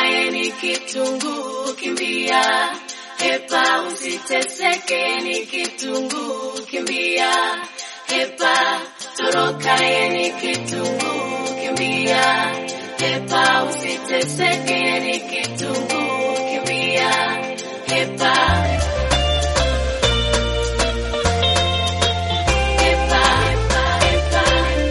Torokaye ni kitunguu, kimbia. Hepa usiteseke, ni kitunguu, kimbia. Hepa torokaye ni kitunguu, kimbia. Hepa usiteseke, ni kitunguu, kimbia. Hepa Hepa, hepa, hepa.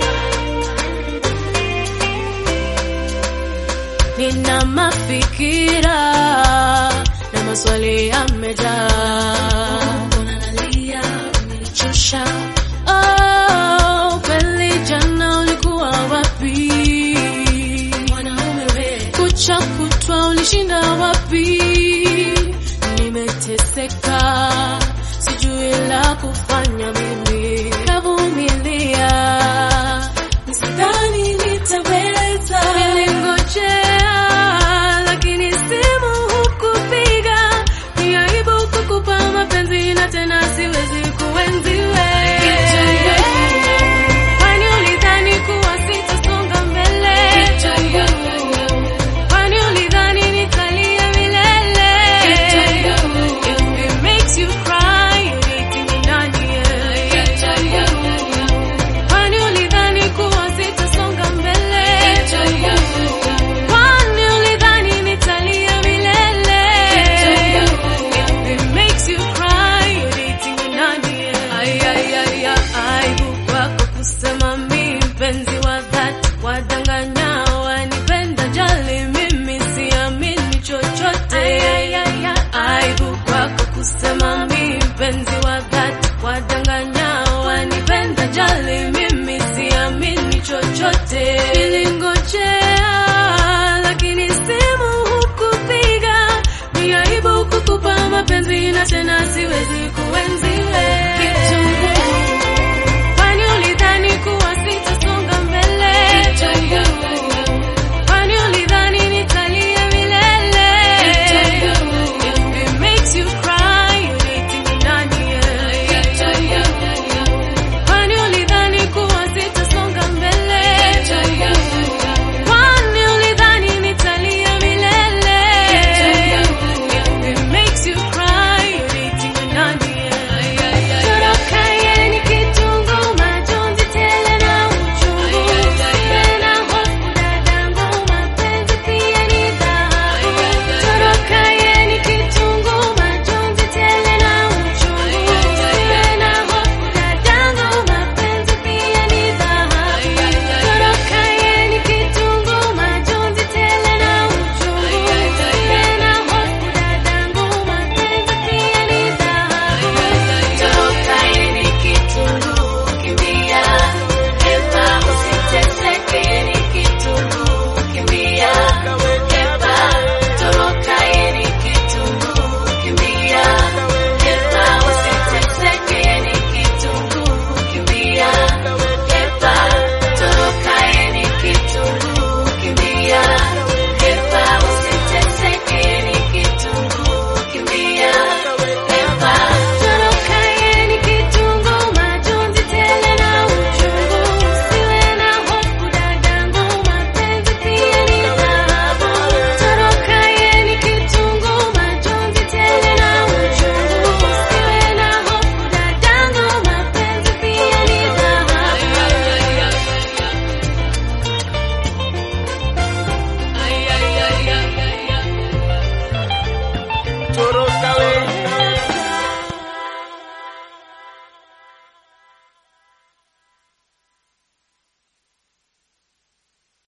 Nina mafikira na maswali yamejaa. Mbona nalia umenichosha? Oh, kweli jana ulikuwa wapi? Mwanaume we, kucha kutwa ulishinda wapi? Nimeteseka, sijui la kufanya mimi. Kavumilia, nisidhani nitaweza. Nilingojea, lakini simu hukupiga. Ni aibu kukupa mapenzi na tena siwezi kuenzi wewe. Kwani ulidhani kuwa sitasonga mbele? Kwani ulidhani nitalia milele? If it makes you cry, eti ni nani yeye? Kwani ulidhani kuwa sitasonga mbele? Kwani ulidhani nitalia milele? If it makes you cry, eti ni nani yeye? Ay, ay, ay, ay, aibu kwako kusema mi mpenzi wa dhati, wadanganya wanipenda jali, mimi siamini chochote. Aibu kwako kusema mi mpenzi wa dhati, wadanganya wanipenda jali, mimi siamini chochote. Nilingojea lakini simu hukupiga, ni aibu kukupa mapenzi na tena siwezi